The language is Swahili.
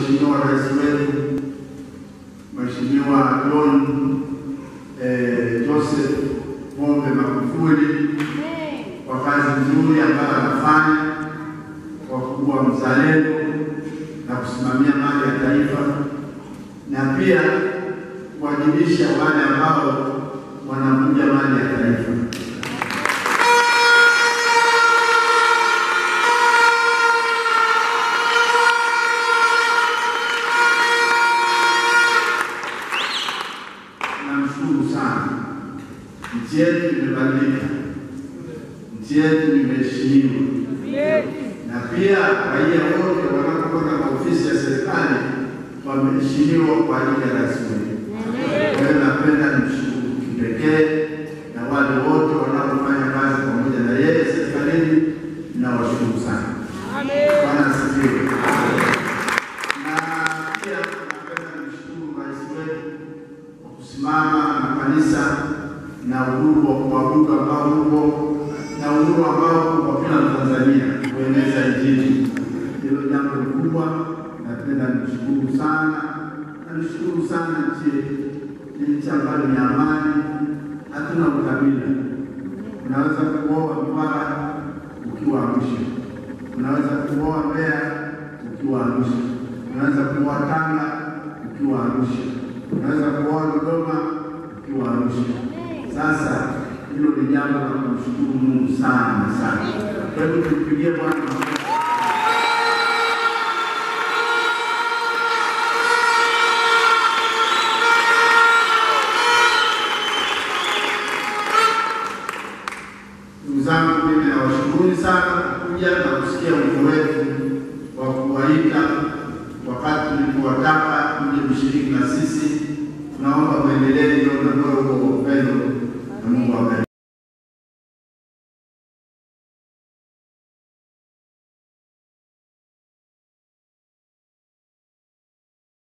Mheshimiwa Rais wetu Mheshimiwa John eh, Joseph Pombe Magufuli kwa kazi nzuri ambayo anafanya kwa kuwa mzalendo na kusimamia mali ya taifa na pia kuwajibisha wale ambao wanavuja mali ya taifa. Namshukuru sana. Nchi yetu imebadilika, nchi yetu imeheshimiwa, na pia raia wote wanapokwenda kwa ofisi ya serikali wameheshimiwa kwa ajili ya rais wetu. Kwa hiyo napenda nimshukuru kipekee na wale wote wanaofanya kazi pamoja na yeye serikalini, nawashukuru sana. Bwana asifiwe. Na pia napenda nimshukuru rais wetu kwa kusimama na kanisa na uhuru wa kuabudu ambao upo na uhuru ambao uko kwa kila Mtanzania kueneza Injili. Hilo jambo kubwa, napenda nimshukuru sana na nishukuru sana nchi yetu. Ni nchi ambayo ni amani, hatuna ukabila. Unaweza kuoa Mtwara ukiwa Arusha, unaweza kuoa Mbeya ukiwa Arusha, unaweza kuoa Tanga ukiwa Arusha, unaweza kuoa Dodoma ukiwa Arusha. Sasa hilo ni jambo la kumshukuru Mungu sana sana. Kwa hivyo tumpigie Bwana makofi. Ndugu zangu, mimi nawashukuruni sana kuja na kusikia wito wetu wa kuwaita wakati tulipowataka mje mshiriki na sisi. Tunaomba mwendelee ndio ndio